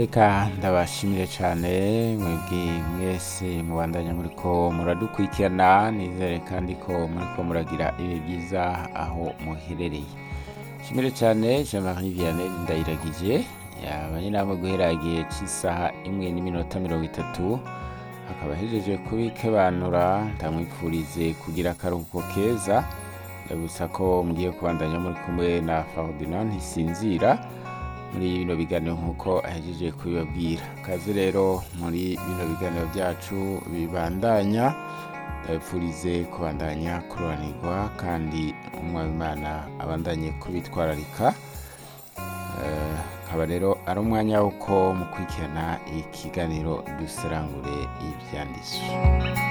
reka ndabashimire cyane mwebwe mwese mubandanya muriko muradukurikirana nizere kandi ko muriko muragira ibihe byiza aho muherereye shimire cyane jean marie vianney ndayiragije yabanye namwe guhera igihe cy'isaha imwe n'iminota mirongo itatu akaba ahejeje kubikebanura ndamwifurize kugira akaruhuko keza ndabutsa ko mugiye kubandanya muri kumwe na ferdinand ntisinzira muri bino biganiro nk'uko ahejeje kubibabwira kaze rero muri bino biganiro byacu bibandanya ndabipfurize kubandanya kururanirwa kandi umwabimana abandanye kubitwararika Eh, akaba rero ari umwanya w'uko mukurikirana ikiganiro duserangure ibyanditswe